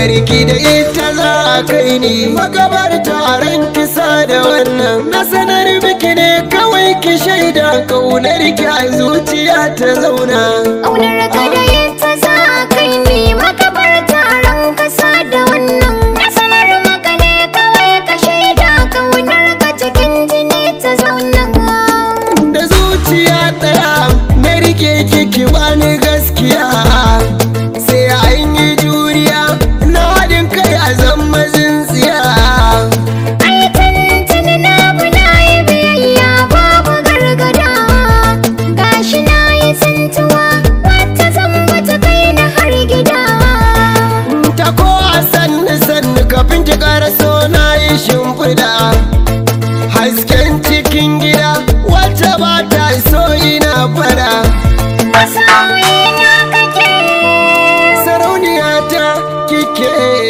ki da ita za a kai ni magabar taron kisa da wannan na sanar miki ne kawai ki shaida kaunar ki a zuciya ta zauna Ƙaunar ka da ita za a kai ni makabar taron kasa da wannan Na sanar maka ne kawai ka shaida ƙaunar ka cikin jini ta zauna da zuciya ɗaya na rike kiki bani gaskiya sai an yi juriya na haɗin kai a zama zintsiya Ai tuntuni na bi na yi biyayya babu gargada Gashi na yi tsintuwa wata zamba ta kai na har gida ta ko a sannu sannu kafin ki so na yi shimfiɗa hasken cikin gida wacce ba ta so ina fara Masoyi na kake sarauniya ta kike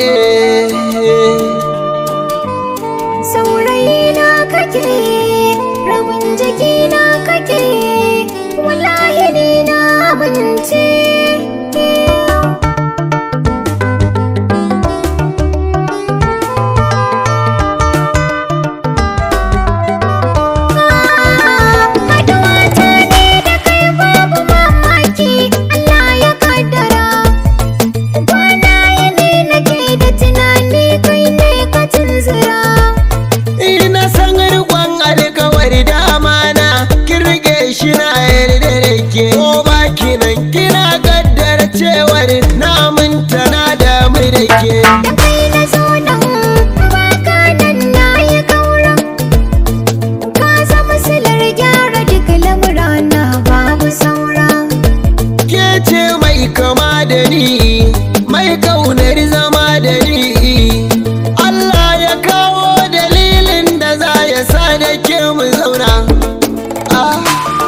Saurayi na kake rabin jiki na kake wallahi ni na abinci Haduwa ta ne da kai babu mamaki Allah ya kaddara Kwana yini nake da tunani kai ne ka tunzura ina san rikon alkawari da amana kin rike shi na yarda da ke ko baki nan kina kaddar cewar na minta na damu da ke Da kai na zo nan baka nan na yi kaura Ka zama silar gyara duk lamurana babu saura ke ce mai kama da ni mai kaunar zama da ni Allah ya kawo dalilin da za ya sa da ke mu zauna ah.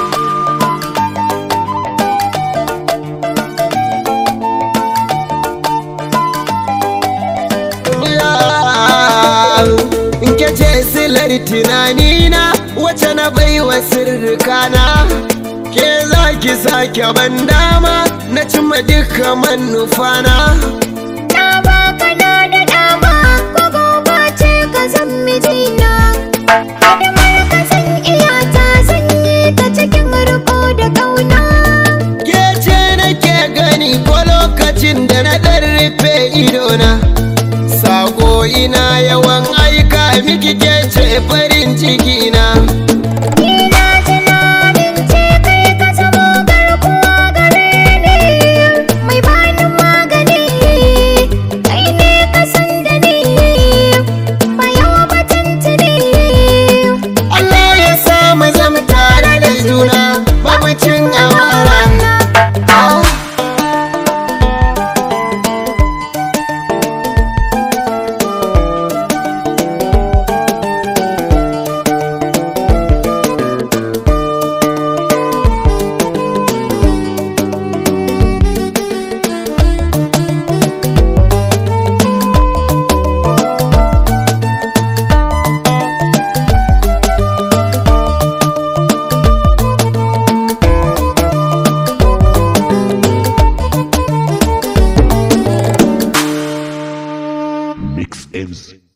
in ke ce silar tunanina wacce na baiwa sirrikana ke za ki sake ban dama na cimma duka manufana Na baka na da dama ko gobe ce ka zan mijina Hidimar ka zan iya ta zan yi ta cikin riko da kauna ke ce nake gani ko lokacin da na ɗan rufe idona sako ina yawan aika miki ke ce farin ciki na Ina tunanin ce kai ka zamo garkuwa gare ni Mai bani magani kai ne ka san da ni Bayo batun tuni Allah ya sa mu zama tare da juna babu cin amana Ah. Mix M's